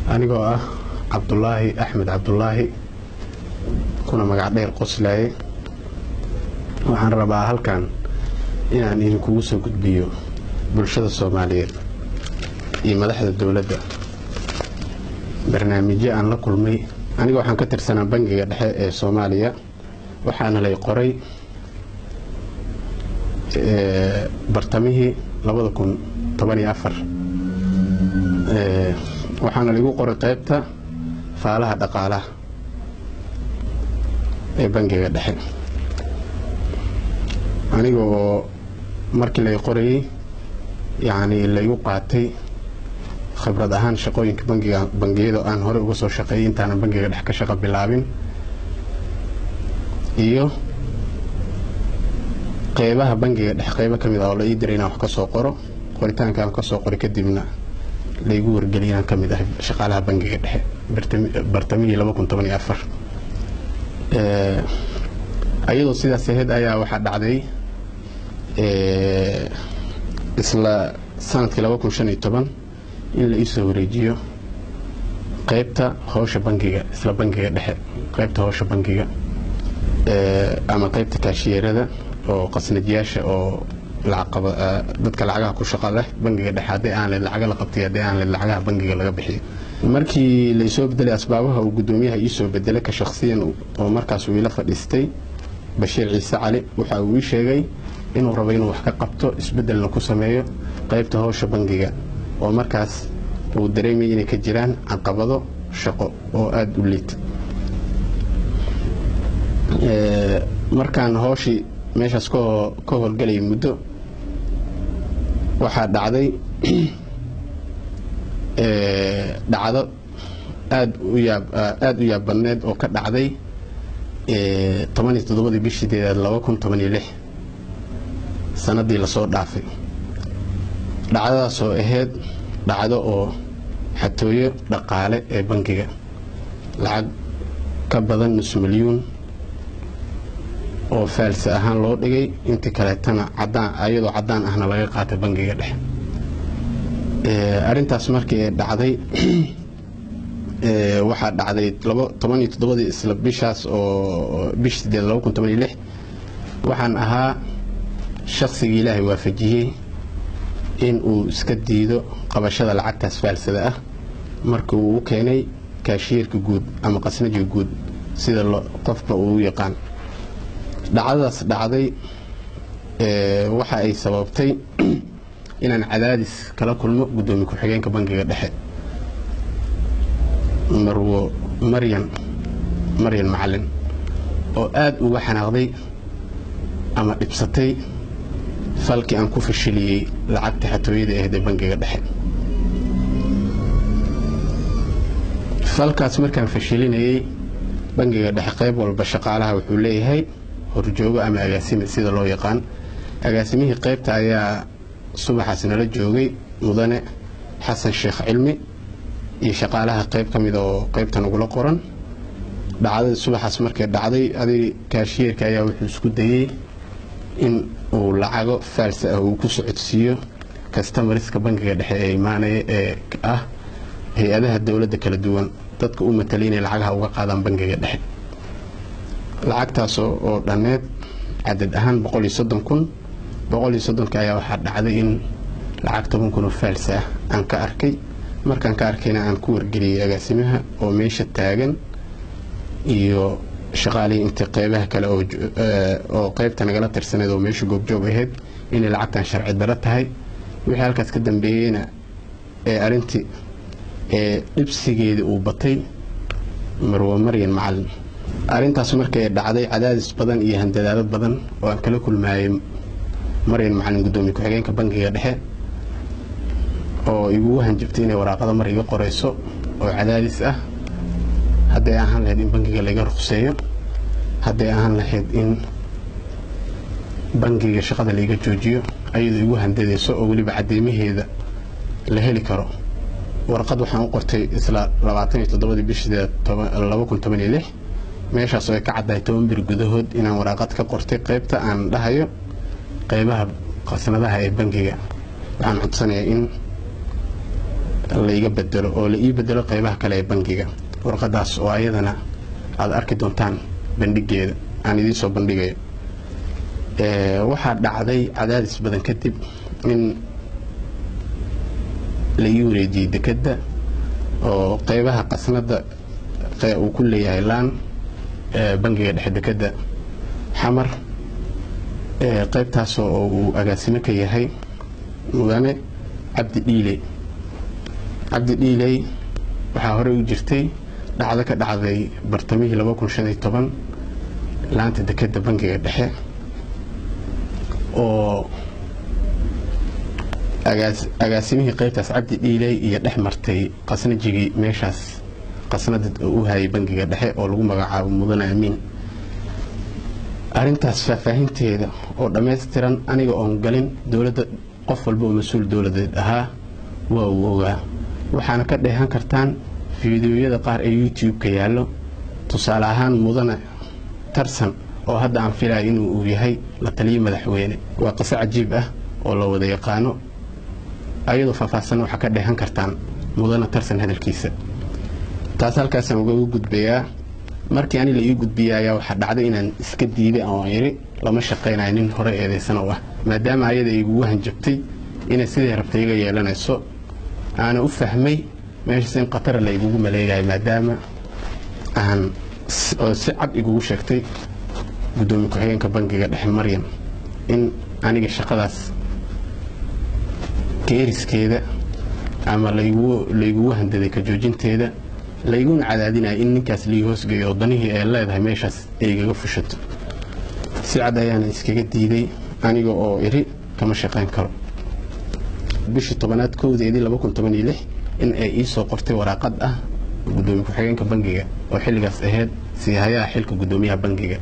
anigoo ah cabdulaahi axmed cabdulaahi kuna magac dheer qoslaaye waxaan rabaa halkan inaan idinkugu soo gudbiyo bulshada soomaaliyeed iyo madaxda dowladda barnaamijyo aan la kulmay aniga waxaan ka tirsanaa bangiga dhexe ee soomaaliya waxaana lay qoray bartamihii labada kun toban iyo afar waxaana laigu qoray qaybta faalaha dhaqaalaha ee bangiga dhexe aniga oo markii lay qorayey yacni laigu qaatay khibrad ahaan shaqooyinka bangiga bangiyada aan hore uga soo shaqeeyay intaanan bangiga dhex ka shaqo bilaabin iyo qeybaha bangiga dhex qeybo ka mid ah oo la ii diray inaan wax ka soo qoro qoritaanka aan ka soo qoray kadibna laygu wargeliyay inaan ka mid ahay shaqaalaha bangiga dhexe bartamihii laba kun toban iyo afar ayadoo sidaas ahayd ayaa waxaa dhacday isla sanadkii laba kun shan iyo toban in la iisoo wareejiyo qeybta howsha bangiga isla bangiga dhexe qeybta howsha bangiga ama qeybta kaashiyeerada oo qasnajiyaasha oo dadka lacagaha ku shaqa leh bangiga dhexe haddii aan leed lacaga la qabtay haddii aan leed lacagaha bangiga laga bixiyo markii laysoo bedelay asbaabaha uu guddoomiyaha iisoo bedelay ka shakhsiyan oo markaas uu ila fadhiistay bashiir ciise cali waxa uu ii sheegay inuu rabo inuu wax ka qabto isbedelna ku sameeyo qeybta howsha bangiga oo markaas uu dareemayay inay ka jiraan caqabado shaqo oo aada u liita markaan howshii meeshaas ka howlgelayay muddo waxaa dhacday dhacdo aad u yaab aada u yaab badneed oo ka dhacday toban iyo toddobadii bishii deedaad laba kun toban iyo lix sanadii lasoo dhaafay dhacdadaasoo ahayd dhacdo oo xatooyo dhaqaale ee bangiga lacag ka badan nus milyuun oo faalsi ahaan loo dhigay intii kaleetana cadaan ayadoo caddaan ahna laga qaatay bangiga dhexe arrintaas markii ay dhacday waxaa dhacday toban iyo toddobadii isla bishaas oo bish sideed laba kun toban iyo lix waxaan ahaa shaqsigii ilaahay waafajiyey in uu iska diido qabashada lacagtaas faalsada ah marka uu u keenay kaashiyeerka guud ama qasnajiga guud sida qofba uu u yaqaan dhacdadaas dhacday waxa ay sababtay inaan cadaadis kala kulmo guddoomiye ku-xigeenka bangiga dhexe marwo maryan maryan macalin oo aada uga xanaaqday ama dhibsatay falkii aan ku fashiliyey lacagta xatooyada ahayd ee bangiga dhexe falkaas markaan fashilinayey bangiga dhexe qayb walba shaqaalaha wuxuu leeyahay horjoogo ama agaasime sida loo yaqaan agaasimihii qaybta ayaa subaxaas nala joogay mudane xasan sheekh cilmi iyo shaqaalaha qayb ka mid oo qaybta nagula qoran dhacdadii subaxaas markay dhacday adig kaashiyeerka ayaa wuxuu isku dayey in uu lacago faalsa ah uu ku socodsiiyo kastamariska bangiga dhexe ee imaanaya ee ah hay-adaha dowladda kala duwan dadka u matalay inay lacagaha uga qaadaan bangiga dhexe lacagtaas oo dhanneed cadad ahaan boqol iyo soddon kun boqol iyo soddonka ayaa waxaa dhacday in lacag toban kun oo faalsa ah aan ka arkay markaan ka arkayna aan ku wargeliyey agaasimaha oo meesha taagan iyo shaqaalihii intii qeybaha kale oo qeybta nagala tirsaneed oo meesha goobjoog ahayd inay lacagtan sharci daro tahay wixii halkaas ka dambeeyeyna ee arintii ee dhibsigeedii uu batay marwo maryan macalin arrintaas markay dhacday cadaadis badan iyo handadaado badan oo aan kala kulmaayay maryan macalin guddoomiye ku-xigeenka bangiga dhexe oo igugu hanjabtay inay waraaqada mar iga qorayso oo cadaadis ah hadday ahaan lahayd in bangiga laga ruqseeyo hadday ahaan lahayd in bangiga shaqada laiga joojiyo ayadoo igu handadayso oo weliba cadeymaheeda la heli karo warqad waxaan u qortay isla labaatan iyo toddobadii bishideed laba kun toban iyo lix meeshaas oo ay ka caddahay toban bir gudahood inaan waraaqad ka qortay qaybta aan dhahayo qaybaha qasnadaha ee bangiga waxaan codsanayaa in laiga bedelo oo la ii bedelo qeybaha kale ee bangiga warqadaas oo ayadana aada arki doontaan bandhigeeda aan idiin soo bandhigayo waxaa dhacday cadaadis badan kadib in la ii wareejiyey dekedda oo qeybaha qasnada uu ku leeyahay laan bangiga dhexe dekedda xamar qeybtaasoo oo uu agaasimo ka yahay mudane cabdi dhiiley cabdi dhiiley waxaa horey u jirtay dhacdo ka dhacday bartamihii laanta dekedda bangiga dhexe oo agaasimihii qeybtaas cabdi dhiiley iyo dhex martay qasnajigii meeshaas qasnada u hayay bangiga dhexe oo lagu magacaabo mudane amiin arintaas faahfaahinteeda oo dhammaystiran aniga oon galin dowladda qof walba oo mas-uul dowladeed ahaa waa uu ogaa waxaana ka dheehan kartaan fiidiyoyada qaar ee youtube-ka yaallo tusaale ahaan mudane tarsan oo hadda aan filaya inuu uu yahay la taliyo madaxweyne waa qiso cajiib ah oo la wada yaqaano ayadoo faahfaahsan waxaa ka dheehan kartaan mudane tarsan hadalkiisa taas halkaasaan ugaga gudbayaa markii ani la ii gudbiyey ayaa waxaa dhacday inaan iska diiday oo iri lama shaqaynayo nin hore eedaysan oo ah maadaama ayada igugu hanjabtay inay sidii rabtay iga yeelanayso aana u fahmay meeshaas in khatara la igugu maleegayo maadaama aan oo si cad igugu sheegtay guddoomiye ku-xigeenka bangiga dhexe maryam in aniga shaqadaas keeriskeeda ama laygugu handaday ka joojinteeda layguna cadaadinaya in ninkaas lii hoosgeeyo oo danihii ay leedahay meeshaas ay igaga fushato si cad ayaana iskaga diiday aniga oo iri kama shaqayn karo bishii tobanaad kowdeedii in ay ii soo qortay waraaqad ah guddoomiye ku-xigeenka bangiga oo xilligaas ahayd siihayaha xilka guddoomiyaha bangiga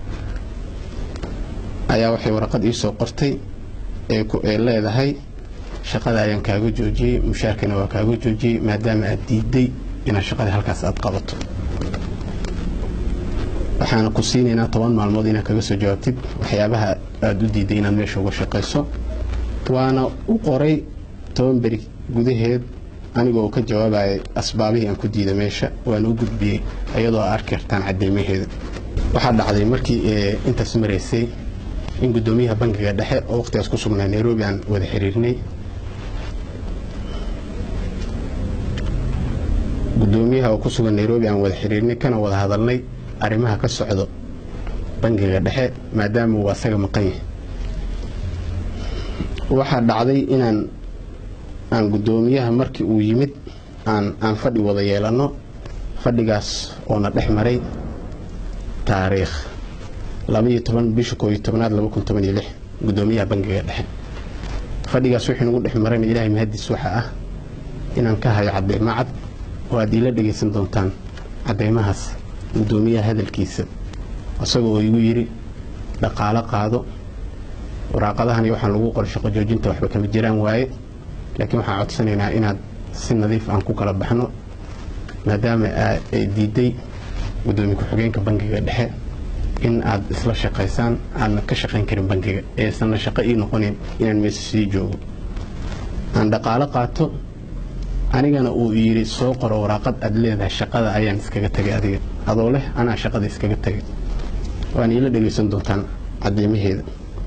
ayaa waxay waraqad ii soo qortay ee leedahay shaqada ayaan kaaga joojiyey mushaarkana waa kaaga joojiyey maadaama aad diiday inaad shaqada halkaas aad qabato waxaana ku siinaynaa toban maalmood inaad kaga soo jawaabtid waxyaabaha aada u diiday inaad meesha uga shaqayso waana u qoray toban beri gudaheed aniga oo ka jawaabaya asbaabihii aan ku diida meesha waana u gudbiyey iyadoo a arki kartaan cadeymaheeda waxaa dhacday markii intaas maraysay in guddoomiyaha bangiga dhexe oo waqtigaas ku sugnaa nairobi aan wada xiriirnay guddoomiyaha oo ku sugan nairobi aan wada xiriirnay kana wada hadalnay arrimaha ka socdo bangiga dhexe maadaama uu asaga maqan yahay waxaa dhacday inaan aan guddoomiyaha markii uu yimid aan aan fadhi wada yeelanno fadhigaas oona dhex maray taariikh labaiyo toban bisha kooiyo tobnaad laba kun toban iyo lix guddoomiyaha bangiga dhexe fadhigaas wixii nagu dhex marayna ilaahay mahadiis waxa ah inaan ka hayo cadeymo cad oo aad iila dhegaysan doontaan cadeymahaas guddoomiyaha hadalkiisa isaga oo igu yidhi dhaqaalo qaado waraaqadahani waxaan lagu qoray shaqo joojinta waxba kama jiraan waaye laakiin waxaan codsanaynaa inaad si nadiif aan ku kala baxno maadaama ay diiday guddoomiye ku-xigeenka bangiga dhexe in aad isla shaqaysaan aadna ka shaqayn karin bangiga eesanna shaqo ii noqonin inaan meesha sii joogo aan dhaqaalo qaato anigana uu yidhi soo qoro waraaqad aad leedahay shaqada ayaan iskaga tegay adiga adoo leh anaa shaqada iskaga tegay waana iila dhegaysan doontaan cadeymaheeda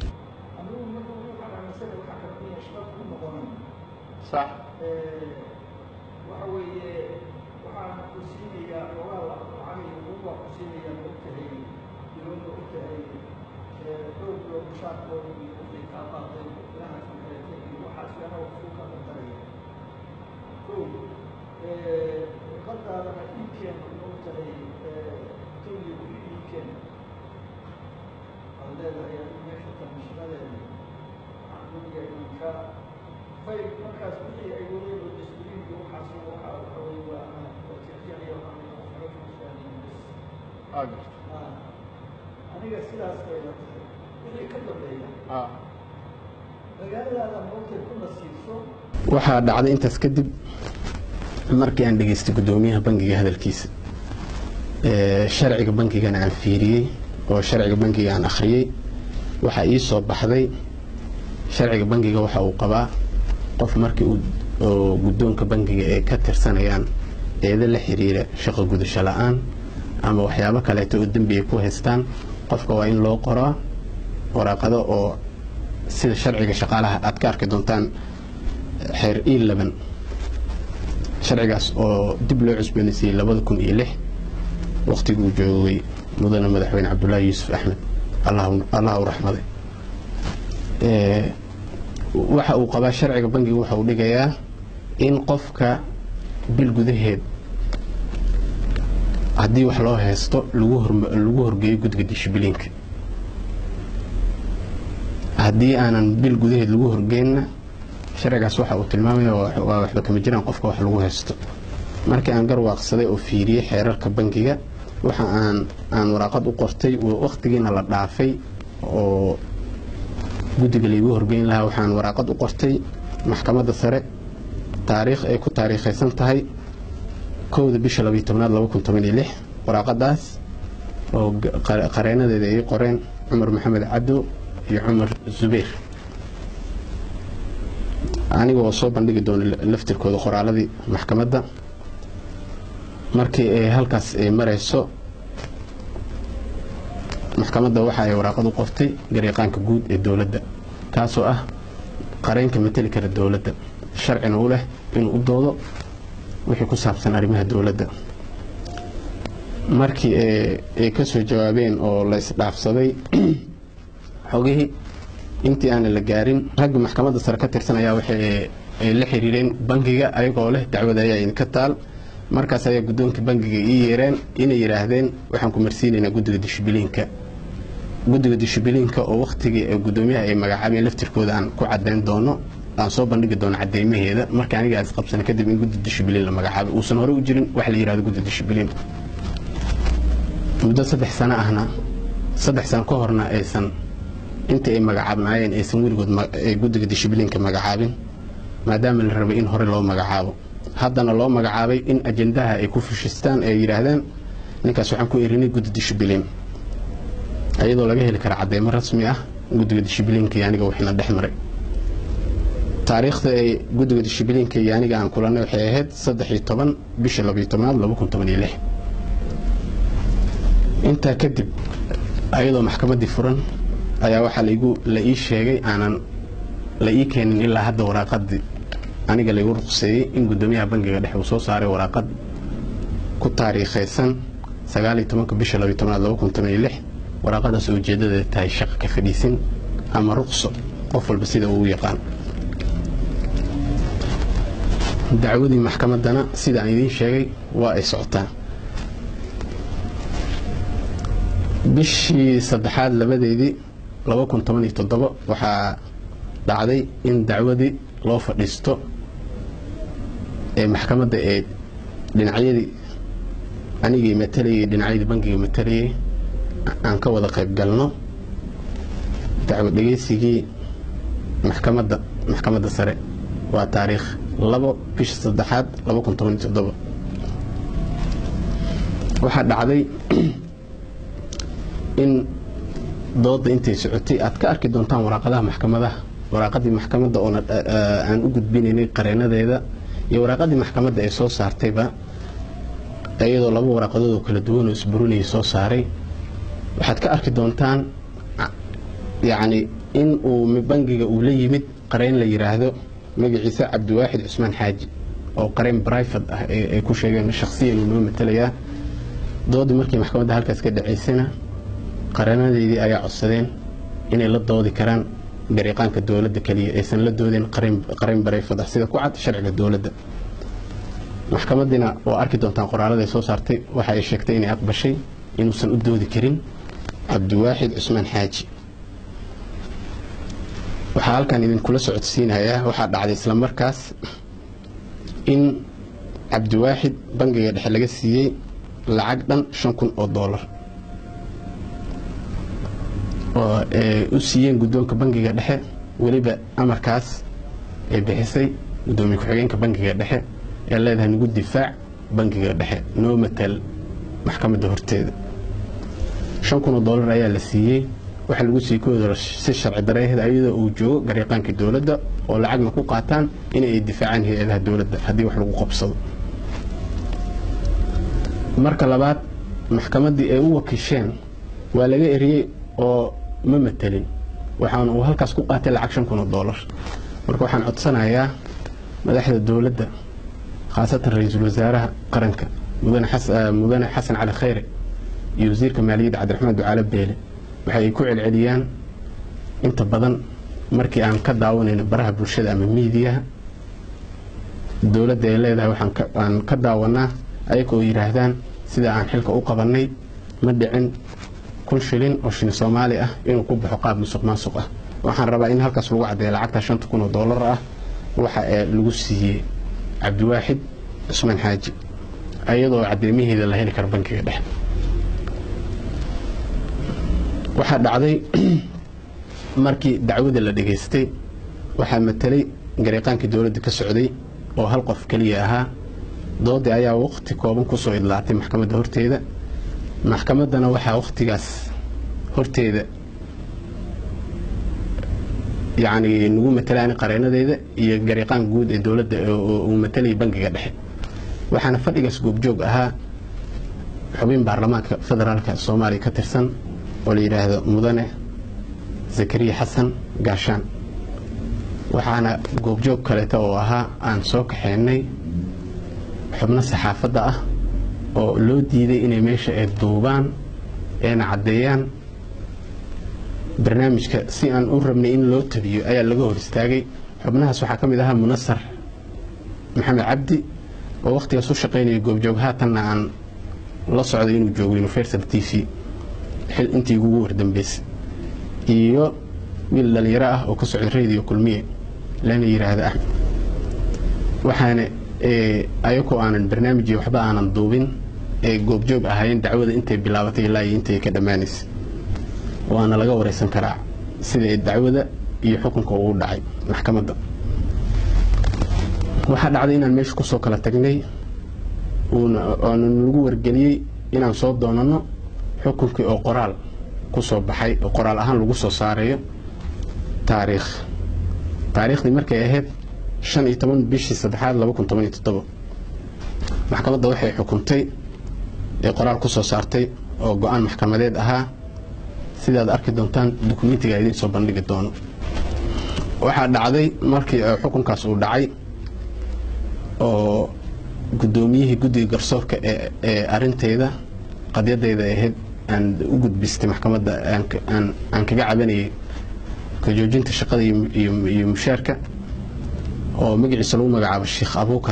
aniga sidaas bayla tahay wixii ka dambeeya magaaladaada moogtay ku nasiibso waxaa dhacday intaas kadib markii aan dhegaystay guddoomiyaha bangiga hadalkiisa sharciga bangigana aan fiiriyey oo sharciga bangiga aan akhriyey waxaa ii soo baxday sharciga bangiga waxa uu qabaa qof markii uu oo guddoonka bangiga ay ka tirsanayaan eeda la xiriira shaqo gudasho la-aan ama waxyaabo kaleeto oo dembi ay ku haystaan qofka waa in loo qoraa waraaqado oo sida sharciga shaqaalaha aad ka arki doontaan xeer e laban sharcigaas oo dib loo cusboonaysiiyey labada kun iyo lix wakhtiguu joogay mudane madaxweyne cabdulaahi yuusuf axmed allah u raxmaday waxa uu qabaa sharciga bangiga waxa uu dhigayaa in qofka bil gudaheed haddii wax loo haysto lagu horgeeyo guddiga dishibiliinka haddii aanan bil gudaheed lagu horgeynna sharcigaas waxa uu tilmaamaya waa waxba kama jiraan qofka wax lagu haysto markii aan garwaaqsaday oo fiiriyey xeerarka bangiga waxa aan aan waraaqad u qortay wakhtigiina la dhaafay oo guddiga laygu horgeyn lahaa waxaan waraaqad u qortay maxkamadda sare taariikh ay ku taariikhaysan tahay kowda bisha labiyo tobnaad laba kun toban iyo lix waraaqadaas oo qareenadeeda ay qoreen cumar maxamed cabdo iyo cumar zubayr aniga oo soo bandhigi doono laftirkooda qoraaladii maxkamadda markii ay halkaas ay marayso maxkamadda waxa ay waraaqad u qortay garyaqaanka guud ee dowladda kaasoo ah qareenka mateli kara dowladda sharcina u leh inuu u doodo wixii ku saabsan arrimaha dowladda markii ay ka soo jawaabeen oo la isdhaafsaday xogihii intii aanan la gaarin ragga maxkamadda sare ka tirsan ayaa waxay la xiriireen bangiga ayagoo leh dacwada ayaa idinka taal markaas ayaa guddoonka bangiga ii yeereen inay yidhaahdeen waxaan ku marsiinaynaa guddiga dishibiliinka guddiga dishibiliinka oo wakhtigii guddoomiyaha ay magacaabeen laftirkooda aan ku caddayn doono aan soo bandhigi doono cadeymaheeda marka aniga aas qabsana kadib in guddi dishibiliin la magacaabay uusan hore u jirin wax la yidhahdo guddi dishibiliin muddo saddex sano ahna saddex sano ka horna aysan intii ay magacaabnaayeen aysan weligood guddiga dishibiliinka magacaabin maadaama la rabay in hore loo magacaabo haddana loo magacaabay in ajendaha ay ku fushistaan ay yidhaahdaan ninkaas waxaan ku erinay guddi dishibiliin iyadoo laga heli kara cadeymo rasmi ah guddiga dishibiliinka iyo aniga wixina dhex maray taariikhda ay guddiga dishibiliinka iyo aniga aan kulanay waxay ahayd saddex iyo toban bisha labiyo tobnaad laba kun toban iyo lix intaa kadib ayadoo maxkamaddii furan ayaa waxaa laigu la ii sheegay aanan la ii keenin ilaa hadda waraaqadii aniga laygu ruqseeyey in guddoomiyaha bangiga dhexe uu soo saaray waraaqad ku taariikhaysan sagaaliyo tobanka bisha labiyo tobnaad laba kun toban iyo lix waraaqadaas oo ujeedadeeda tahay shaqa ka fadhiisin ama ruqso qof walba sida uu yaqaan dacwadii maxkamaddana sida aan idiin sheegay waa ay socotaa bishii saddexaad labadeedii laba kun toban iyo toddobo waxaa dhacday in dacwadii loo fadhiisto ee maxkamadda ee dhinacyadii anigii matalayay dhinacyadii bangiga matalayay aan ka wada qayb galno dacwo dhegeysigii maxkamadda maxkamadda sare waa taariikh labo bisha saddexaad laba kun toban iyo toddobo waxaa dhacday in dooda intay socotay aad ka arki doontaan waraaqadaha maxkamadaha waraaqadii maxkamadda oona aan u gudbinaynay qareenadeeda iyo waraaqadii maxkamadda ay soo saartayba iyadoo laba waraaqadood oo kala duwan oo isburinayay soo saaray waxaad ka arki doontaan yacni in uu bangiga uu la yimid qareen la yidhaahdo magaciisa cabdiwaaxid cusmaan xaaji oo qareen brifat ah ay ku sheegeen shakhsiyan uu noo matalayaa doodii markii maxkamadda halkaas ka dhacaysana qareenadeydii ayaa codsadeen inay la doodi karaan gariiqaanka dowladda keliya aysan la doodeen qareen barayfad ah sida ku cad sharciga dowladda maxkamadiina waa arki doontaan qoraalada ay soo saartay waxa ay sheegtay inay aqbashay inuusan u doodi karin cabdiwaaxid cusmaan xaaji waxaa halkan idinkula socodsiinayaa waxaa dhacday isla markaas in cabdiwaaxid bangiga dhexe laga siiyey lacag dhan shan kun oo doolar oo u siiyeen guddoonka bangiga dhexe weliba amarkaas ay bixisay guddoomiye ku-xigeenka bangiga dhexe ee leedahay nagu difaac bangiga dhexe noo matal maxkamadda horteeda shan kun oo doolar ayaa la siiyey waxaa lagu siiyey kooda si sharci dareeheed ayadoo uu joogo gariiqaankii dowladda oo lacagna ku qaataan in ay difaacaan hay-adaha dowladda haddii wax lagu qabsado marka labaad maxkamaddii ay u wakiisheen waa laga eriyey oo ma matelin waxaan uu halkaas ku qaatay lacag shan kun oo doolar marka waxaan codsanayaa madaxda dowladda khaasatan ra-iisul wasaaraha qaranka mudane xasan cali khayre iyo wasiirka maaliyadda cabdiraxmaan ducaale beele waxa ay ku celceliyaan inta badan markii aan ka daawanayno baraha bulshada ama miidiyaha dowladda ay leedahay waxaan ka daawanaa ayaga oo yidhaahdaan sida aan xilka u qabannay ma dhicin kun shilin oo shilin soomaali ah inuu ku baxo qaab musuq maasuq ah waxaan rabaa in halkaas lagu caddeeyo lacagta shanta kun oo doolar ah waxa ee lagu siiyey cabdiwaaxid cusmaan xaaji iyadoo cadeymaheeda la heli karo bankiga dhexe waxaa dhacday markii dacwada la dhegaystay waxaa matelay gariiqaankii dowladda ka socday oo hal qof keliya ahaa doodii ayaa waqti kooban kusoo idlaatay maxkamadda horteeda maxkamaddana waxaa waqtigaas horteeda yacni nagu matalaan qareenadeeda iyo gariiqaan guud ee dowladda uu matalayay bankiga dhexe waxaana fadhigaas goobjoog ahaa xubin baarlamaanka federaalka soomaaliya ka tirsan oo la yidhaahdo mudane zakariya xasan gaashaan waxaana goobjoog kaleeta oo ahaa aan soo kaxeynay xubno saxaafadda ah oo loo diiday inay meesha ay duubaan eena caddeeyaan barnaamijka si aan u rabnay in loo tabiyo ayaa laga hor istaagay xubnahaas waxaa ka mid ahaa munasar maxamed cabdi oo wakhtigaas u shaqaynaya goobjoog haatanna aan la socday inuu joogo universal t v xil intii ugu wardambeysay iyo wiil dhalinyaro ah oo ka socda radio kulmiye lana yidhaahda axmed waxaana ayakoo aanan barnaamij waxba aanan duubin ee goobjoog ahaayeen dacwada intay bilaabatay ilaa iyo intay ka dhammaanaysay waana laga wareysan karaa sida dacwada iyo xukunka uu dhacay maxkamadda waxaa dhacday inaan meesha kusoo kala tagnay oona nagu wargeliyey inaan soo doonano xukunkii oo qoraal ku soo baxay oo qoraal ahaan lagu soo saarayo taariikh taariikhdii markay ahayd shan iyo toban bishii saddexaad laba kun toban iyo toddobo maxkamadda waxay xukuntay ee qoraal ku soo saartay oo go-aan maxkamadeed ahaa sidaad arki doontaan dukumentiga idiin soo bandhigi doono waxaa dhacday markii xukunkaas uu dhacay oo guddoomiyihii guddiga garsoorka ee arinteyda qadyadeyda ahayd aan u gudbistay maxkamadda aan kaga cabanayay ka joojinta shaqada iyo mushaarka oo magaciisa lagu magacaabo sheekh abuukar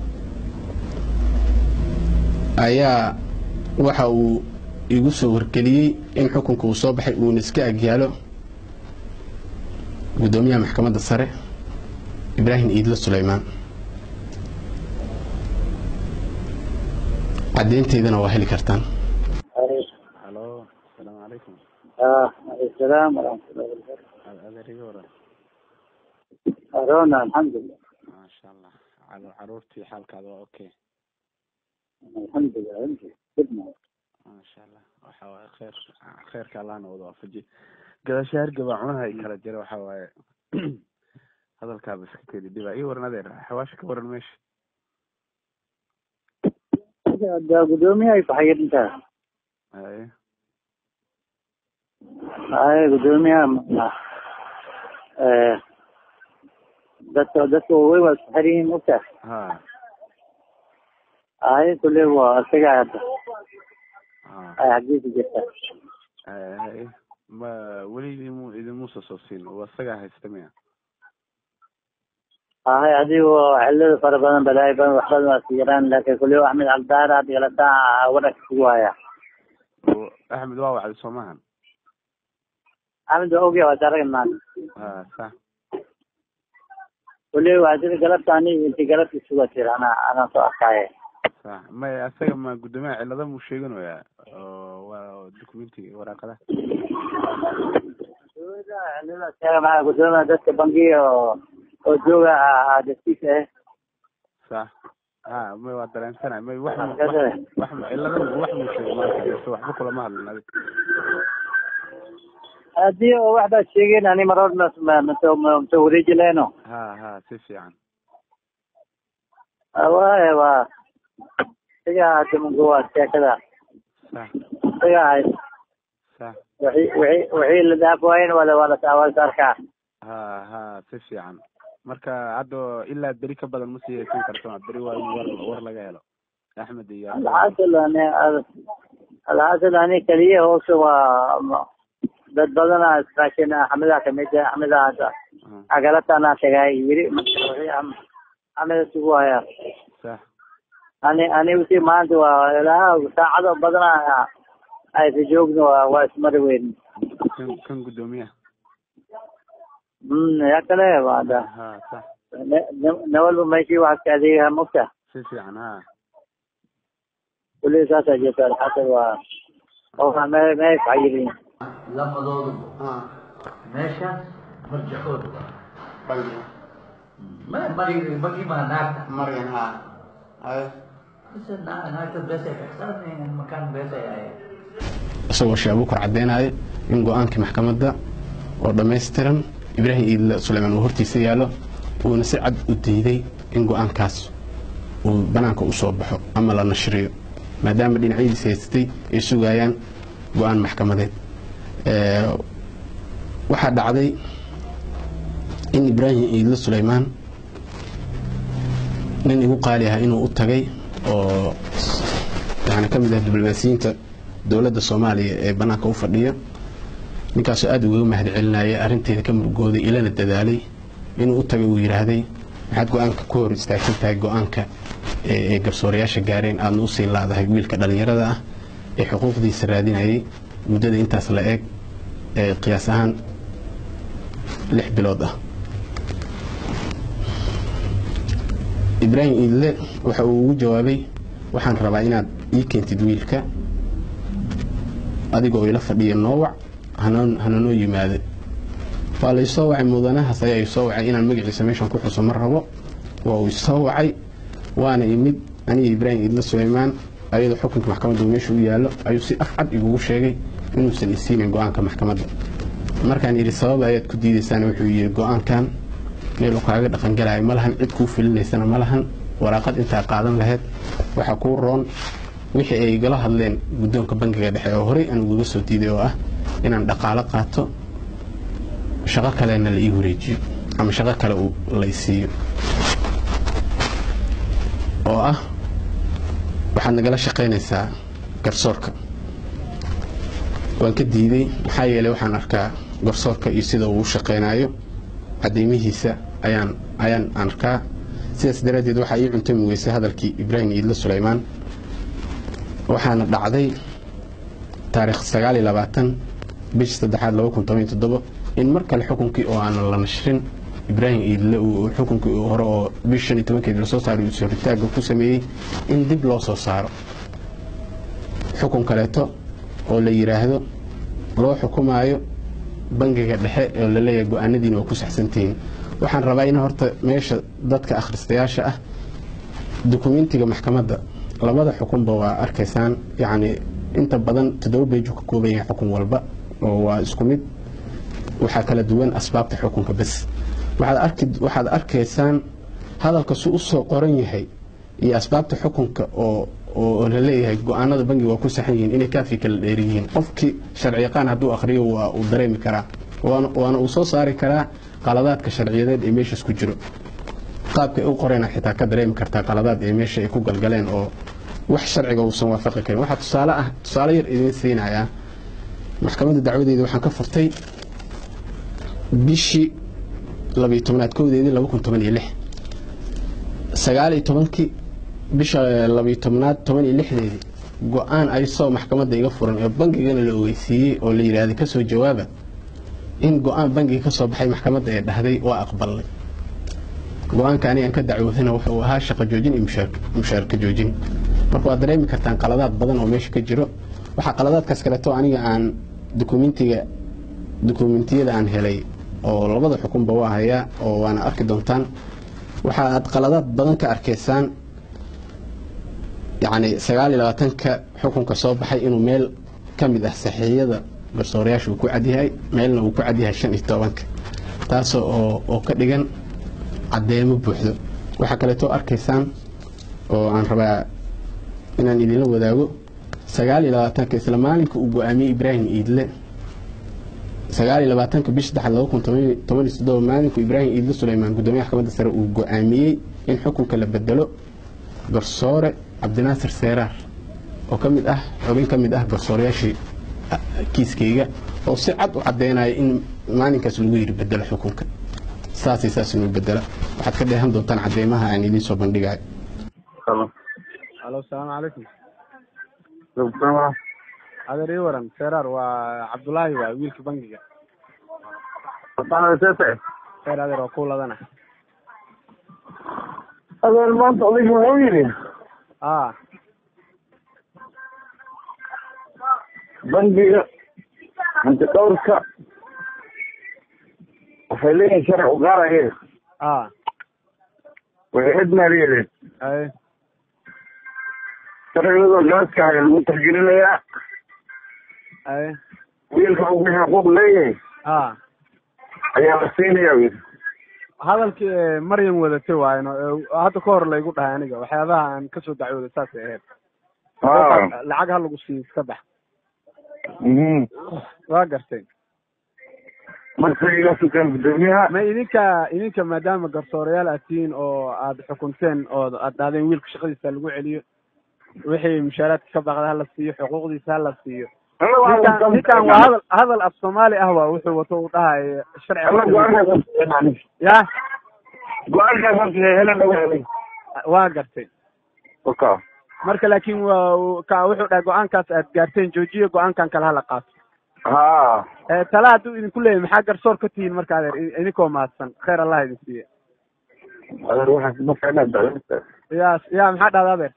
ayaa waxa uu igu soo wargeliyey in xukunka uu soo baxay uuna iska agyaalo guddoomiyaha maxkamadda sare ibraahim iidlo suleymaan caddeynteydana waa heli kartaan halo asalaamu calaykum salaam waraxmatullahi wabarakatu adeeriga waran arona alxamdulilah maasha allah calo caruurtii xaalkaada waa okay alxamdulilah inti dibna maasha allah waxa waaye kheer kheerka allahna wada waafaji gadaasha hargaba cunaha ay kala jira waxa waaye hadalkaaba iska keli dhiba ii waran adeer xawaasha ka waran meesha da gudoomiyahay faxayintaa haye haye gudoomiyaha dadka dadka way waa isku xiran yihiin ogtaa ha haye kule waa isaga hadda ha ay xaggiisa jirta haye ma weli idimu idimuusa soo siin waa isagaa haysta miya haye adigo xilada fara badan balaayo badan wax badan waa siiraan laakin kule axmed cabdaar hadda galataa wadhanka kugu haya Oo axmed waa wacday soo maahan axmed waa ogya waa daraga maanta ha sax kule waa sida galabta ani inti galabta isuga tira ana anaan soo arkaaye sax may asaga ma guddoomiyaha cilada muu sheeganayaa oo waa documentiga waraaqadaha maa gudoomiya dadka bangiga oo oo jooga dastiisa eh sax ha may waa dareensanay may wax mu- wax wax mu- cilada mu- wax muu sheego maanta mise waxba kulama hadlin adig haddii oo waxbaad sheegeen ani mar hor mata wareeji lehno ha ha si fiican waay waa isaga hada mungu waa sheekada sax isaga ahay sax wixii wixii wixii la dhaaf waayen wala wala waa la arkaa ha ha si fiican marka hadda ilaa beri ka badan ma sii haysan karto beri waa in war war laga helo axmed iyo alxasil ani alxasil ani keliya hoose waa ma- dad badana iskaashin axmeda kamid ah axmeda hadda agalatana tagay yiri marka wixii am- axmeda isugu hayaa sax ani ani usi maanta waa ilaa saacado badana aysa joogno waa waa ismari weyn kan kan guddoomiyaha mm ya kale waa da ha sax ne- ne- ne walba meeshii waxaad ka adeegaha mogta si fiican ha kulli saasaa jirta alxasil waa oo me meey fayirin lamadooduba meeshaas marjaxooda waa ma mari magi ma naagta maryan ha mise naa- naagta beesay kaxsanayeen makaan beesay ahayd isagoo sheekh abuukar caddeynaya in go-aankii maxkamadda oo dhammaystiran ibraahim iidle suleymaan uu hortiisa yaallo uuna si cad u diiday in go-aankaas uu banaanka u soo baxo ama la nashriyo maadaama dhinacyadiisa haystay ay sugayaan go-aan maxkamadeed Ee, waxaa dhacday in ibraahim iidle suleymaan nin igu qaali ah inuu u tagay oo yani ka mid ah diblomaasiyiinta dowladda soomaaliya ee banaanka u fadhiya ninkaasoo aada ugaga mahad celinaya arrinteeda ka murugooday ilana dadaalay inuu u tagay uu yidhaahday maxaad go-aanka ku hor istaagsan tahay go-aanka ee ee garsoorayaasha gaareen aadna u sii laadahay wiilka dhallinyarada ah ee xuquuqdiisa raadinayay muddada intaas la eeg ee qiyaas ahaan lix bilood ah ibraahim iidle waxa uu ugu jawaabay waxaan rabaa inaad ii keentid wiilka adigoo ila fadhiya noowac hana hananoo yimaada waa la isoo wacay mudanahaas ayaa isoo wacay inaan magaciisa meeshan ku xuso ma rabo waa uu isoo wacay waana imid aniga ibraahim iidle suleymaan ayadoo xukunka maxkamadda uu meesha u yaallo ayuu si af cad igugu sheegay inuusan isiinin go-aanka maxkamadda markaan yidhi sabab ayaad ku diidaysaan wuxuu yidhi go-aankan meel uu kaaga dhaqangelayo ma lahan cid kuu filinaysana ma lahan waraaqad intaa qaadan lahayd waxaa kuu roon wixii ay igala hadleen guddoonka bangiga dhexe oo horey aan ugaga soo diiday oo ah inaan dhaqaalo qaato shaqo kalena la ii wareejiyo ama shaqo kale uu la isiiyo oo ah waxaad nagala shaqaynaysaa garsoorka waan ka diiday maxaa yeelay waxaan arkaa garsoorka iyo sida uu u shaqaynayo cadeymihiisa ayaan ayaan arkaa sidaas daraaddeed waxaa ii cuntami weysay hadalkii ibraahim iidle suleymaan waxaana dhacday taariikh sagaal iyo labaatan bishii saddexaad laba kun toban iyo toddobo in mar kale xukunkii oo aanan la nashrin ibraahim iidle uu xukunkii uu hore oo bish shan iyo tobankeed lasoo saaray uu soritaagga ku sameeyey in dib loo soo saaro xukun kaleeto oo la yidhaahdo loo xukumaayo bangiga dhexe oo la leeyahay go-aanadiina waa ku saxsantihiin waxaan rabaa in horta meesha dadka akhristayaasha ah dukumentiga maxkamadda labada xukunba waa arkaysaan yacni inta badan toddoba beeju ka kooban yahay xukun walba oo waa isku mid waxaa kala duwan asbaabta xukunka bes waxaad arki waxaad arkaysaan hadalka su u soo qoran yahay iyo asbaabta xukunka oo oo la leeyahay go-aanada bangiga waa ku saxan yihiin inay kaafi kala dheer yihiin qofkii sharciyaqaan hadduu akhriyo waa uu dareemi karaa waana waana uu soo saari karaa qaladaadka sharciyadeed ee meeshaas ku jiro qaabka ay u qoreena xitaa ka dareemi kartaa qaladaad ee meesha ay ku galgaleen oo wax sharciga uusan waafaqi karin waxaa tusaale ah tusaale yar idiin siinayaa maxkamadda dacwadeeda waxaan ka furtay bishii labiyo tobnaad kowdeedii laba kun toban iyo lix sagaal iyo tobankii bisha labiyo tobnaad toban iyo lixdeedii go-aan ay soo maxkamadda iga furan ee bangigana la ogeysiiyey oo la yidhaahday kasoo jawaaba in go-aan bangiga ka soo baxay maxkamadda ee dhahday waa aqbalnay go-aanka anigaan ka dacwoodana wuxuu ahaa shaqo joojin iyo mushaarka joojin marka waad dareemi kartaan qaladaad badan oo meesha ka jiro waxaa qaladaadkaas kaleeto aniga aan dukumentiga dukumentiyada aan helay oo labada xukunba waa hayaa oo waana arki doontaan waxaad qaladaad badan ka arkaysaan yacni sagaal iyo labaatanka xukunka soo baxay inuu meel ka mid ah saxiixyada garsoorayaasha uu ku cadyahay meelna uu ku cadyahay shan iyo tobanka taasoo oo oo ka dhigan caddeemo buuxdo waxaa kaleetoo arkaysaan oo aan rabaa inaan idinla wadaago sagaal iyo labaatanka isla maalinka uu go-aamiyey ibraahim iidle sagaal iyo labaatanka bish saddexaad laba kun toban iyo toddoba maalinku ibraahim iidle suleymaan guddoomiyaha maxkamadda sare uu go-aamiyey in xukunka la bedelo garsoore cabdinaasir seeraar oo ka mid ah xubin ka mid ah garsoorayaashii kiiskayga oo si cad u caddeynaya in maalinkaas lagu yiri bedelo xukunka saasay saas inuu bedela waxaad ka dheehan doontaan cadeymaha aan idiin soo bandhigayo alo asalaamu calaykum adeer ii waran seeraar waa cabdullaahi waa wiilka bangiga seer adeer waa ku ladana adeer maanta odayga wuxuu yidhi a bangiga hanti dhowrka waxay leeyihin sharci u gaaraye a way cid maaliyadeed ay sharciyadoo gaaska haya lagu tixgelinayaa ay wiilka uu wixii xuquuq leeyahay a ayaa la siinayaa wiil hadalkii ee maryam wadatay waayno ee hadda ka hor laygu dhahay aniga waxyaabaha aan kasoo dacwooday saasay ahayd ha lacag ha lagu siiyo iska bax mhm waa gartay marka iga sukaan guddoomiyaha ma idinka idinka maadaama garsoorayaal aad tihiin oo aad xukunteen oo aad dhahdeen wiilka shaqadiisa lagu celiyo wixii mushaaraadka ka baqda hala siiyo xuquuqdiisa hala siiyo ninkan ninkan waa hadal hadal af soomaali ah waa wuxuu wato uu dhahayo alla sharci ya go-aankaas horta helan laga helay waa gartay oka marka laakiin waa ka wuxuu dhahay go-aankaas aad gaarteen joojiyo go-aankan kale hala qaato ha ee tala hadduu idinku leeyahy maxaa garsoor ka tihiin marka adeer i- idinkoo mahadsan khayr allah idin siiye adeer waxaas ma ficnaa dacwada ya ya maxaa dhahda adeer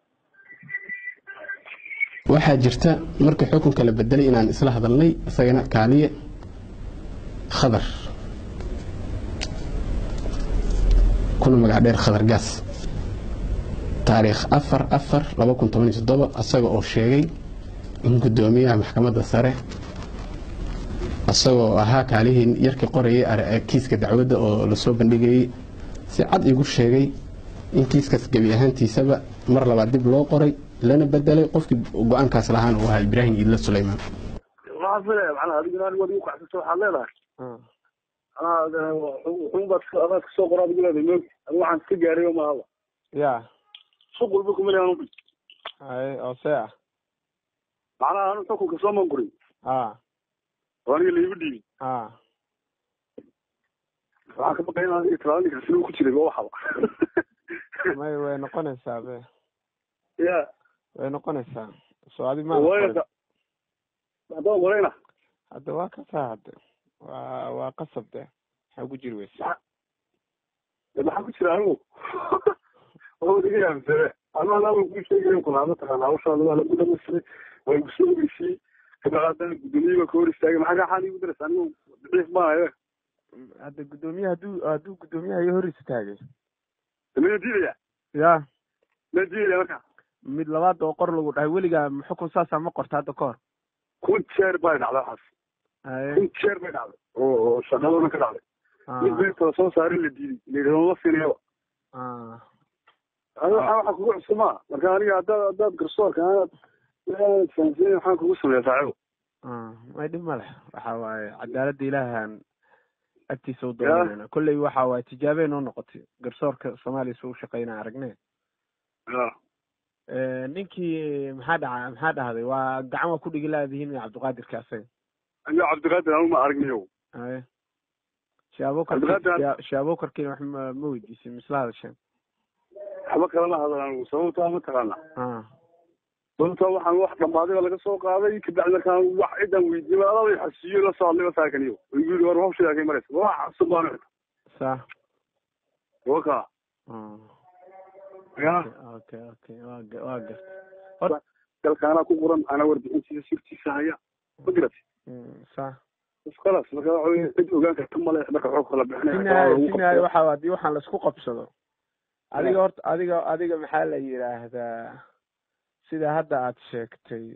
waxaa jirta markii xukunka la bedelay inaan isla hadalnay isagana kaaliye khadar kuna magac dheer khadar gaas taariikh afar afar laba kun toban iyo toddoba isaga oo sheegay in guddoomiyaha maxkamadda sare isagoo ahaa kaalihii yarkii qorayay ar- kiiska dacwadda oo lasoo bandhigayey si cad igu sheegay in kiiskaas gebi ahaantiisaba mar labaad dib loo qoray lana bedelay qofkii go-aankaas lahaana uu ahaa ibraahim iidle suleymaan waxaan filaya macnaha adigana anigu adigu kacsato waxaad leedahay macnaha wuxuun baad adaa kasoo qora adigu leedahay moog anigu waxaan iska gaaray oo maahaba ya suq walba kuma leeyan ubi ay oo see ah macnaha anu xukunka soo mangurin a oo aniga laigu dhiibin a waxaan ka baqay in aniga talaada ninka sinu ku jiray ba waxaba may way noqonaysaa be ya way noqonaysaa soo adi ma waayo haddaba marayna hadda waa kasaa hadde waa waa qasab de maxaa ku jiri weysa maxaa ku jira anigu oo iga yaabsane anaa laba ku sheegayo kulaa mataqaana hawshaada waa lagu dhamaystiray waa igu soo ogeysiyey kabacdana guddoomiye baa ka hor istaagay maxaa kaa xaal igu daraysa anigu daciif baan ayo hadda guddoomiyaha hadduu hadduu guddoomiyaha iyo hor istaagay mana diidaya ya ma diidaya marka mid labaad oo qor lagu dhahay weligaa xukun saasaa ma qorta hadda ka hor kun jeer bay dhacday waxaas Haye. kun jeer bay dhacday oo oo shaqadana ka dhacday Ah, mid beerta la soo saaray la diiday layidhahdo ma siinayaba ah. adi waxaa waxaa kugu cusubmaa marka aniga haddaad haddaad garsoorka aanaad aanad fahamsanayn waxaan kugu sameeya saaxibo Ah, may dhib ma leh waxa waaye cadaaladda ilaahan agtiisa u doonayna kolley waxa waaye tijaabey noo noqotay garsoorka soomaaliya suu shaqeynaa aragne ya Eh, ninkii maxaa dhaca maxaa dhahday waa gacan waa ku dhigi laadihiin cabdiqaadirka asaga aniga cabdiqaadir anigu ma aragniyo haye shaabokar Cabdiqaadir- shaabokarkiina wax ma ma weydiisin misla hadasheen waxba kalama hadal anigu sababtaa mataqaana ah sababtaa waxaan wax dhammaaday baa laga soo qaaday kabacdi markaan wax cidan weydiiyey adaa way xasiiyo la soo hadlay saakaniyo igu yidhi war hawshadaa kay maraysa wax cusub baan sa waka ah ya okay okay waa ga- waa gartay dalkaanaa ku qoran anaa warbixintiisa sirtiisa haya ma garati Mm, sa khalaas marka waxa weye cid ogaan karta male marka xog kala sinaayo sinaayo bixinaya waxa haddii waxaan laisku qabsado adiga horta adiga adiga maxaa la yidhaahdaa sida hadda aad sheegtay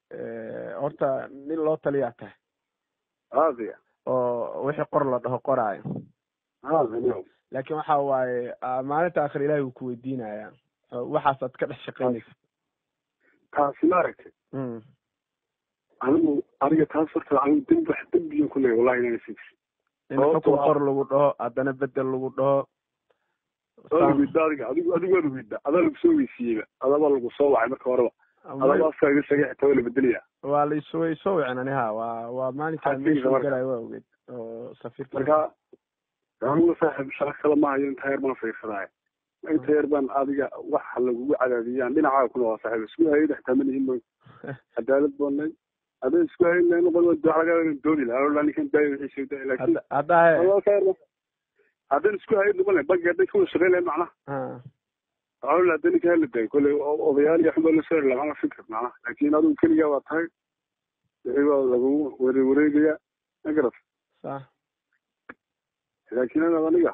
horta nin loo taliyaa tahay aadiya oo wixii qor la dhaho qoraayo aadiya laakiin waxa waaye maalinta akhir ilahi wuu ku weydiinayaa waxaasaad ka dhex shaqaynaysa taasi maaragtay anigu aniga taas horta anigu dembi wax dembiyo ku leeyahay wallahi inaan sii in xukun qor lagu dhaho haddana bedel lagu dhaho wida adiga adigu adigu waad wida adaa lagu soo weysiiyeyba adaba lagu soo wacay marka horeba adaba afkaa iga sheegay xitaa waa la bedelaya waa laisoo way soo wicin ani ha waa waa maalinkaa meesha galayo waa ogeed oo safiirka marka anigu saaxib shaqo kale ma hayo inta yar baan fiirsadaayo inta yar baan adiga waxa lagugu cadaadiyaan dhinacaaga kuna waa saaxiib isku hayada xitaa ma nihin moy cadaalad boonay hadday isku hayn lahayn noqon waa laga doodi lahaa ninkan daayo wixiisa daayo laakiin haddaa haddaan isku hayn noqon lahayn banki hadday kawada shaqayn lahayn macnaha waxaa hadda ninka hala daayo kolley odayaal iyo xubaa la soo heli macnaha fikir macnaha laakiin adigu keligaa waa tahay wixii waa lagugu ware wareegaya ma garat sax laakiin anaad aniga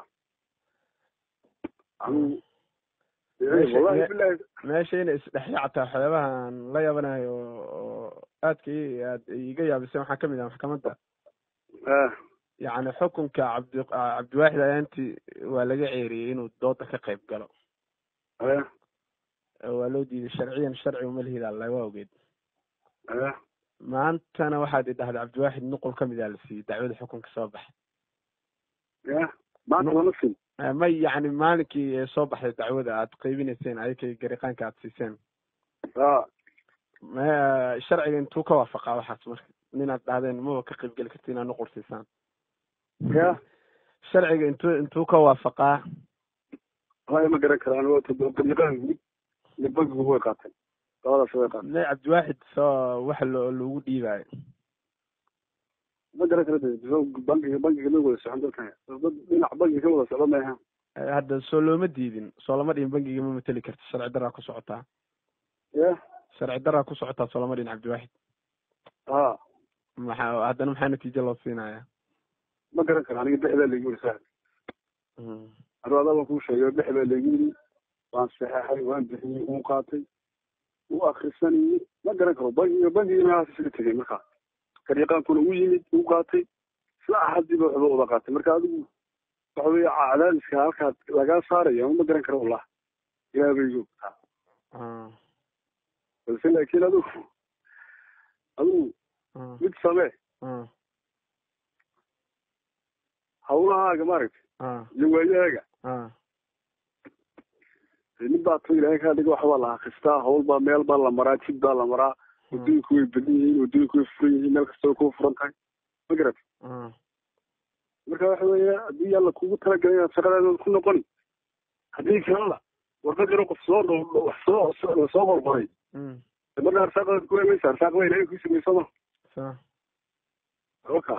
anigu wallahi bilahi meesha inay isdhexyaactaa waxyaabahan la yaabanayo oo aadka i aad iga yaabisay waxaa kamid ah maxkamadda yacni xukunka cabdi cabdiwaaxid ayaanti waa laga ceeriyey inuu dooda ka qayb galo waa loo diiday sharciyan sharci uma lihida laga ogeed maantana waxaad idhahday cabdiwaaxid nuqul kamid a la siiyey dacwada xukunka soo baxay maanta lama siin may yacni maalinkii soo baxday dacwada aad qaybinayseen ayakay gariqaanka aad siiseen sharciga intuu ka waafaqaa waxaas marka ninaad dhahdeen maba ka qaybgeli karti inaad nuqul siisaan sharciga intuu intuu ka waafaqaa haya ma garan karaan gariqaan guud iyo bankigu way qaateen labadaas way qaateen may cabdiwaaxid soo waxa lo lagu dhiibaayo ma garan kara bankiga bankiga ma wada socon dalkan dhinac bankiga ka wada socdo maaha hadda soo looma diidin soo lama dhihin bankiga ma mateli karta sharci daraa ku socotaa ya sharci daraa ku socotaa soo lama dhihin cabdiwaaxid ha maxaa haddana maxaa natiijo loo siinaya ma garan kara aniga dhexdaa laygu yiri saaxib adu adaa baan kuu sheegay dhexdaa laygu yiri waan saxeexay waan bixiyey uu qaatay uu akrisanayey ma garan karo bankiga bankiga meelahaas isaga tegay markaa gariiqaankuna u yimid uu qaatay isla axadiiba waxba uda qaatay marka adigu waxa weeye cadaadiska halkaad lagaa saaraya ma garan karo wallah ilaah bay igu ogtaa balse laakiin adigu adigu mid samee hawlahaaga maaragtay iyo waayahaaga nin baa to ilaahay kaa dhiga waxbaa la akristaa hawl baa meel baa la maraa jid baa la maraa waddooyinku way badan yihiin waddooyinku way furan yihiin meel kasta way ku furan tahay ma garat marka waxa weeye haddii alla kugu talagalay inaad shaqadaada ku noqoni haddii kalena warqad yaro qof soo wax soo soo qorqoray marka arsaaqadaad ku emaysa arsaaqada ilaahay ku samaysama oka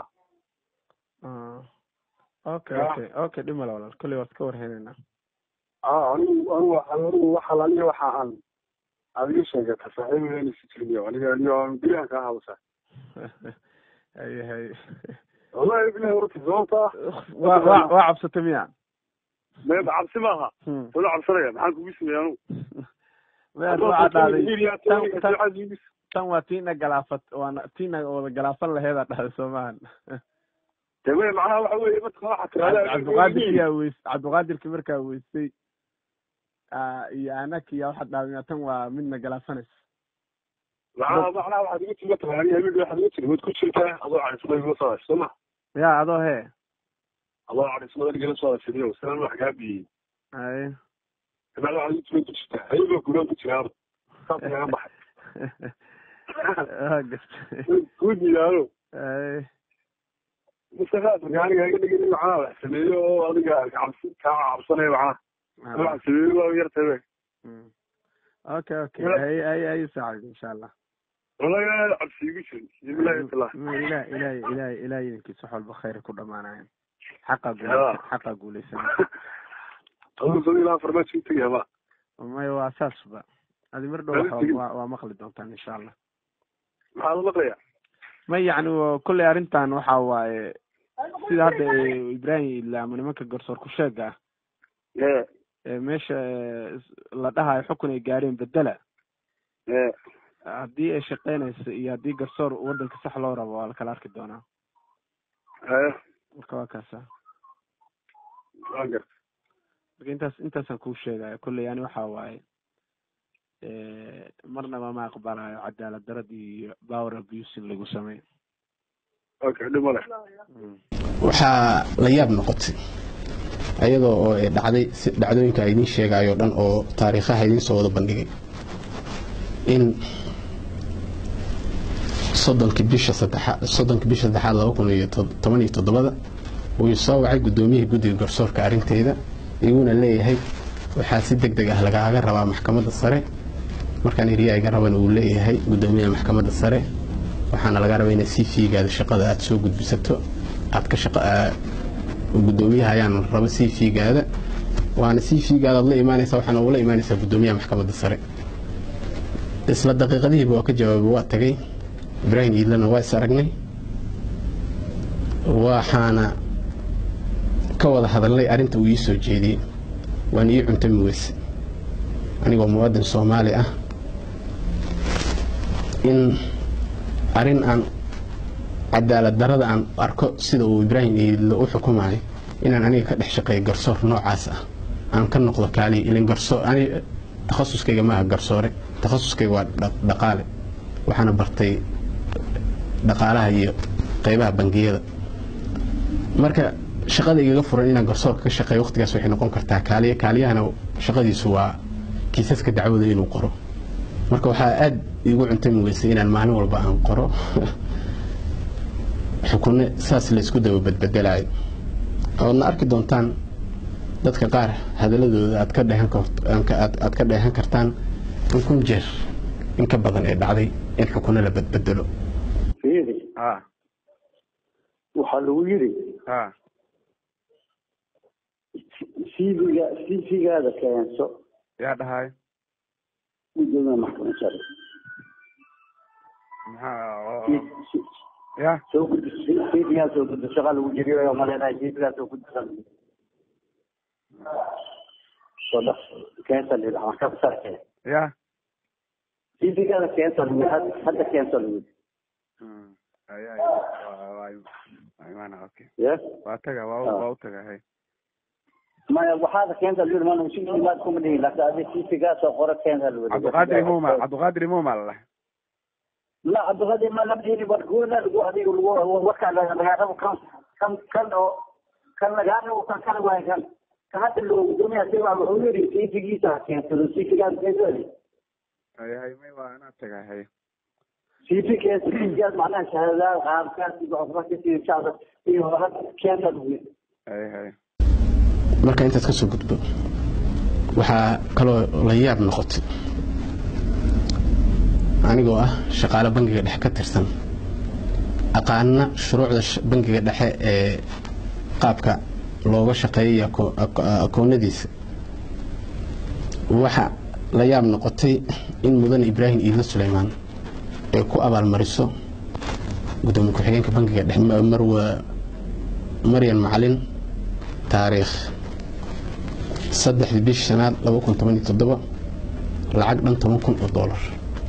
okay okay okay dhimala walaal kolley waad ka warheynaynaa anigu anigu anigu waxa aniga waxa aan aad iga sheegata saaxiibadeena si jirmiyo aniga aniga guryahan kaa hadasa hay hay wallahi bilahi horta sababta waa waa waa cabsata miya me cabsi maaha wala cabsanaya maxaan kugu sameeya anigu meel waxaa dhahday tan waa tiina galaafat waana tiina wada galaafan laheedaa dhahday soo maahan deme macnaha waxa weeye marka waxa tirahda cabdiqaadirkiyaa weys cabdiqaadirki markaa weysay iyo anakiya waxaad dhahday tan waa midna galaafanaysa macnaha macnaha waxaad igu tiri mataqaan aniga habeen waxaad igu tiri waad ku jirtaa adoo cadismada igala soo hadashay soo ma ya adoo hee adoo cadismada igala soo hadashay salaan wax kaa biyey ay kabacdi waxaad igu tiri ku jirtaa hayagoo gulaan ku jiraaba saas kaga baxay waa gartay ku diidaano ay mustaqaad marka aniga iga dhigin in macnaha wax sameeyo oo adiga cabsi kaa cabsanaya macnaha wax sameeyo waa yartabe okay okay ay ay ay saacid insha allah wallahi cabsi igu jirin bilahi taala ilaah ilaah ilaah ilaah idinkiisa wax walba khayr ku dhamaanayan xaqa guuleysan xaqa guuleysan aduu ilaa farmaajo utegi haba may waa saasba adi mar dhow waa waa maqli doontaan insha allah maxaad maqlaya may yacni kolley arrintan waxa waaye sida hadda ibrahim ilaamo nimanka garsoor ku sheega ah meesha la dhahayo xukun ay gaareen bedela haddii ay shaqeynayso iyo haddii garsoor waddanka sax loo rabo waa la kala arki doonaa haye marka waa kaasa waan garta marka intaas intaasaan kuu sheegaya kolley ani waxa waaye marnaba ma aqbalayo cadaalad darad iyo power abuse in lagu sameeyo okay dhib male waxaa la yaab noqotay ayadoo oo ay dhacday si dhacdooyinka ay idiin sheegayo dhan oo taariikhaha idiin soo wada bandhigay in soddonkii bisha saddexaad soddonkii bisha saddexaad laba kun iyo toban iyo toddobada uu soo wacay guddoomiyihii guddiga garsoorka arrinteeda iguna leeyahay waxaa si deg deg ah lagaaga rabaa maxkamadda sare markaan eriyaa iga raban uu leeyahay guddoomiyaha maxkamadda sare waxaana laga rabaa inaad sii fiigaada shaqada aad soo gudbisato aad ka shaqa guddoomiyaha ayaan raba sii fiigaada waana sii fiigaada aad la imaanaysaa waxaana ula imaanaysaa guddoomiyaha maxkamadda sare isla daqiiqadihiiba waa ka jawaabay waa tagay ibraahim iidlana waa is aragnay waxaana ka wada hadalnay arrinta uu ii soo jeediyey waan ii cuntami weyse anigoo muwaadin soomaali ah in arrin aan cadaalad darada aan arko sida uu ibraahim iidle u xukumayo inaan aniga ka dhex shaqeeyo garsoor noocaas ah aan ka noqdo kaaliya ilin garsoor ani takhasuskayga maaha garsoore takhasuskayga waa dhaqaale waxaana bartay dhaqaalaha iyo qaybaha bangiyada marka shaqada igaga furan inaan garsoorka ka shaqeeyo waqtigaas waxay noqon kartaa kaaliya kaaliyahana shaqadiisu waa kiisaska dacwada inuu qoro marka waxaa aada igu cuntami weysay inaan maalin walba aan qoro xukunno saas la isku daba badbedelayo oodna arki doontaan dadka qaar hadaladooda aad ka dheehan aad ka dheehan kartaan in kun jeer in ka badan ee dhacday in xukunno la badbedelo fiiri ha waxaa lagu yidhi ha cv-ga cv-gaada keenso yaa dhahay gudoomiya maxkamad sare maxaa ya soo gudi cv-gaa soo gudda shaqa lagu jiriyo maleenahay cv-gaa soo gudda soo dhaq keensa lila maxkamad sare keen ya cv-gaada keensa lagu hadda keensa lagu ay ay waa waa imaana okay yes waa taga waa u- waa u taga hay maya waxaada keenta lili mana si imaad kuma dhihin laakiin adi cv-gaa soo qoro keenta lagu cabdiqaadir imuma cabdiqaadir imuma la dhahay لا عبد الغني ما نبدي بركونا لقوا هذه وكان لقى كان كان كان كان لقى وكان كان وين كان كانت اللي الدنيا سوى عمري في في جيتا كان في في كان كذا hay hay may waa anaa taga hay في في كان في جاز معناها شهادات غاب كان في عمره كثير شهادات في هذا كان تدوي hay hay marka intaad ka soo gudbo waxaa kaloo la yaab noqotay anigoo ah shaqaale bangiga dhexe ka tirsan aqaana shuruucda sh- bangiga dhexe ee qaabka looga shaqeeyay ako- ako- akoonadiisa waxa la yaab noqotay in mudan ibraahim iidlo suleymaan ay ku abaalmariso gudoomiye ku-xigeenka bangiga dhexe Ma- marwa maryan macalin taariikh saddexdii bishii shanaad laba kun toban iyo toddoba lacag dhan toban kun oo doolar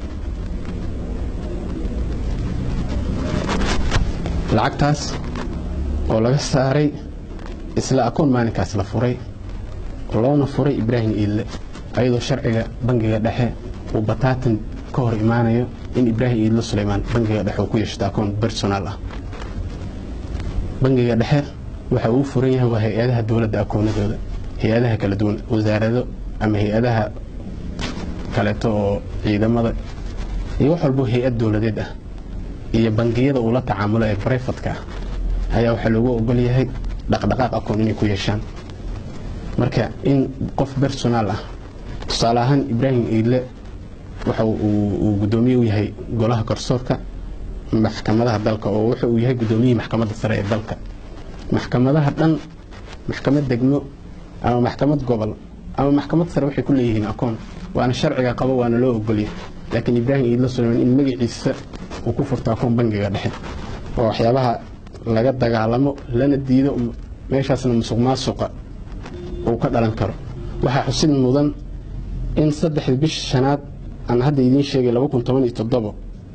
lacagtaas oo laga saaray isla akoon maalinkaas la furay loona furay ibraahim iidle ayadoo sharciga bangiga dhexe uu bataatan ka hor imaanayo in ibraahim iidle suleymaan bangiga dhexe uu ku yeeshto akoon personal ah bangiga dhexe waxa uu furan yahay waa hay-adaha dowladda akoonadooda hay-adaha kala duwan wasaarado ama hay-adaha kaleeto oo ciidamada iyo wax walbo hay-ad dowladeed ah iyo bangiyada uu la tacaamulo ee brifatka ah ayaa waxaa loogu ogol yahay dhaqdhaqaaq akoon inay ku yeeshaan marka in qof personal ah tusaale ahaan ibraahim iidle waxa uu uu guddoomiye u yahay golaha garsoorka maxkamadaha dalka oo wuxa uu yahay guddoomiyihii maxkamadda sare ee dalka maxkamadaha dhan maxkamad degmo ama maxkamad gobol ama maxkamad sare waxay ku leeyihiin akoon waana sharciga qabo waana loo ogolyahay laakiin ibraahim iidle suleymaan in magaciisa uu ku furto akoon bangiga dhexe oo waxyaabaha laga dagaalamo lana diido meeshaasna musuq maasuqa uu ka dhalan karo waxaa xusid mudan in saddexdii bisha shanaad aan hadda idiin sheegay laba kun toban iyo toddobo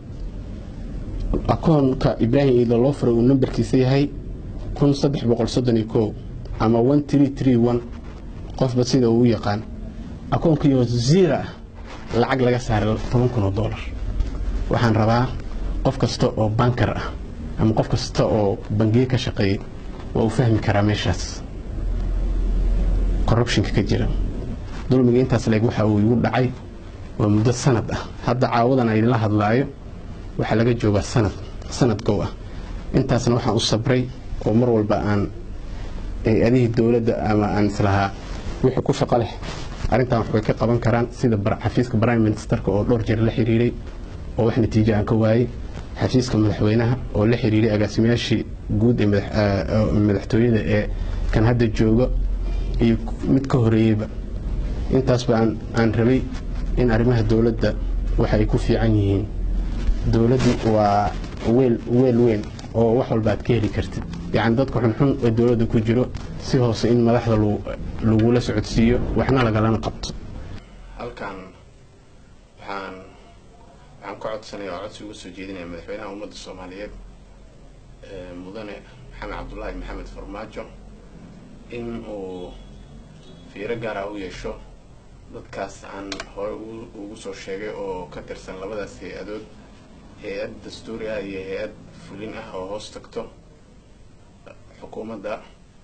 akoonka ibraahim iida loo furay uu nambarkiisa yahay kun saddex boqol soddon iyo kow ama one tree tree one qofba sida uu u yaqaan akoonkiioo zero ah lacag laga saaray toban kun oo dollar waxaan rabaa qof kasta oo bankar ah ama qof kasta oo bangiye ka shaqeeyay waa uu fahmi karaa meeshaas corruptionka ka jira dulmiga intaas leeg waxa uu igu dhacay waa muddo sanad ah hadda caawadan a idinla hadlaayo waxaa laga joogaa sanad sanad gow ah intaasna waxaan u sabray oo mar walba aan hay-adihii dowladda ama aan islahaa wixii ku shaqo leh arrintan wax way ka qaban karaan sida xafiiska prime ministerka oo dhowr jeer la xiriiray oo wax natiijo aan ka waayey xafiiska madaxweynaha oo la xiriiray agaasimayaashii guud ee madaxtooyada ee kan hadda jooga iyo mid ka horeeyeyba intaasba aan rabay in arrimaha dowladda waxa ay ku fiican yihiin dowladdu waa weel weel weyn oo wax walba aad ka heli kartid yacni dadka xunxun ee dowladda ku jiro si hoose in madaxda lagula socodsiiyo waxna lagalana qabto halkan waxaan waxaan ka codsanaya oo codsi uga soo jeedinaya madaxweynaha ummadda soomaaliyeed mudane maxamed cabdulaahi maxamed farmaajo in uu fiiro gaara u yeesho dadkaas aan hore ugu soo sheegay oo ka tirsan labadaas hay-adood hay-ad dastuuri ah iyo hay-ad fulin ah oo hoos tagto xukuumadda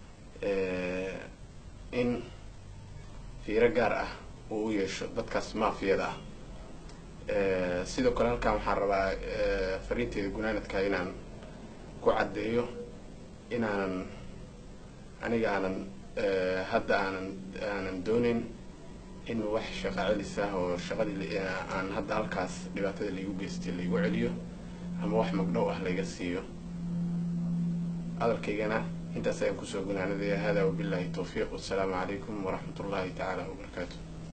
in fiiro gaar ah uu u yeesho dadkaas maafiyada ah sidoo kale halkan waxaan rabaa fariinteeda gunaanadka inaan ku caddeeyo inaanan aniga aanan hadda aanan aanan doonin in wax shaqa celis ah oo shaqadii aan hadda halkaas dhibaatada laigu geystay laigu celiyo ama wax magdhow ah layga siiyo hadalkaygana intaas ayaan kusoo gunaanadaya hada wabillahi towfiiq wassalaamu calaykum waraxmat ullaahi tacaala wabarakaatu